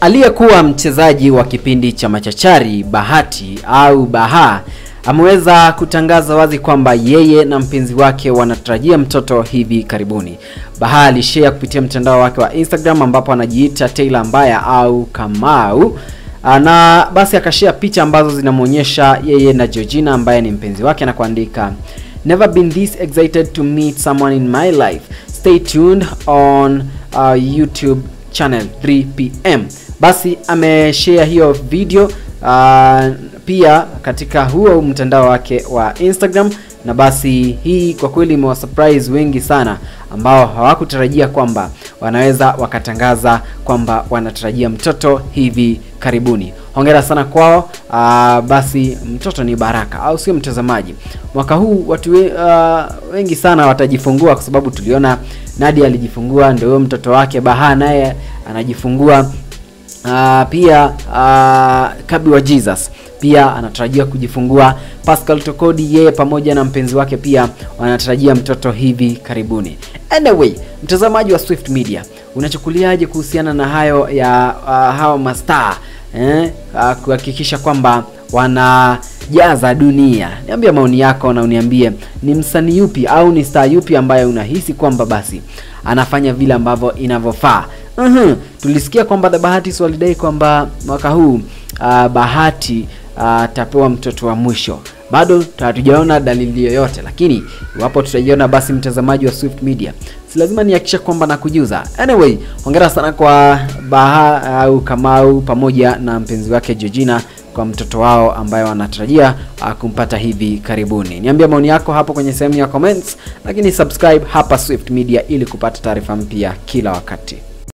Aliyekuwa mchezaji wa kipindi cha Machachari Bahati au Baha ameweza kutangaza wazi kwamba yeye na mpenzi wake wanatarajia mtoto hivi karibuni. Baha alishare kupitia mtandao wake wa Instagram ambapo anajiita Taylor Mbaya au Kamau na basi akashare picha ambazo zinamwonyesha yeye na Georgina ambaye ni mpenzi wake na kuandika Never been this excited to meet someone in my life. Stay tuned on uh, YouTube channel 3 pm. Basi ameshare hiyo video uh, pia katika huo mtandao wake wa Instagram na basi hii kwa kweli imewasurprise wengi sana ambao hawakutarajia kwamba wanaweza wakatangaza kwamba wanatarajia mtoto hivi karibuni. Hongera sana kwao. Uh, basi mtoto ni baraka, au sio mtazamaji? Mwaka huu watu we, uh, wengi sana watajifungua kwa sababu tuliona Nadia alijifungua, ndio huyo mtoto wake Baha naye anajifungua. Uh, pia uh, Kabi wa Jesus pia anatarajia kujifungua. Pascal Tokodi yeye pamoja na mpenzi wake pia wanatarajia mtoto hivi karibuni. Anyway, mtazamaji wa Swift Media, unachukuliaje kuhusiana na hayo ya uh, hawa mastaa eh, uh, kuhakikisha kwamba wanajaza dunia? Niambie maoni yako na uniambie ni msanii yupi au ni star yupi ambaye unahisi kwamba basi anafanya vile ambavyo inavyofaa. Uhum. Tulisikia kwamba The Bahati walidai kwamba mwaka huu uh, Bahati atapewa uh, mtoto wa mwisho. Bado hatujaona dalili yoyote, lakini iwapo tutaiona, basi mtazamaji wa Swift Media, si lazima nihakikisha kwamba nakujuza. Anyway, hongera sana kwa Baha au uh, Kamau pamoja na mpenzi wake Georgina kwa mtoto wao ambaye wanatarajia uh, kumpata hivi karibuni. Niambia maoni yako hapo kwenye sehemu ya comments, lakini subscribe hapa Swift Media ili kupata taarifa mpya kila wakati.